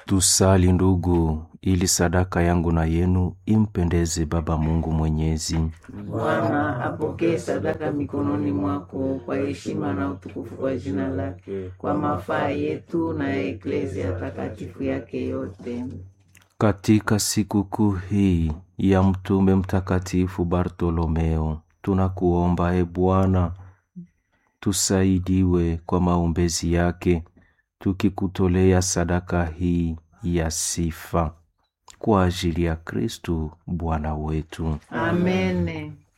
Tusali ndugu, ili sadaka yangu na yenu impendeze Baba Mungu Mwenyezi. Bwana apokee sadaka mikononi mwako kwa heshima na utukufu wa jina lake, kwa mafaa yetu na ya eklezia takatifu yake yote. Katika sikukuu hii ya mtume mtakatifu Bartolomeo, tunakuomba e Bwana, tusaidiwe kwa maombezi yake, tukikutolea sadaka hii ya sifa kwa ajili ya Kristu Bwana wetu. Amene.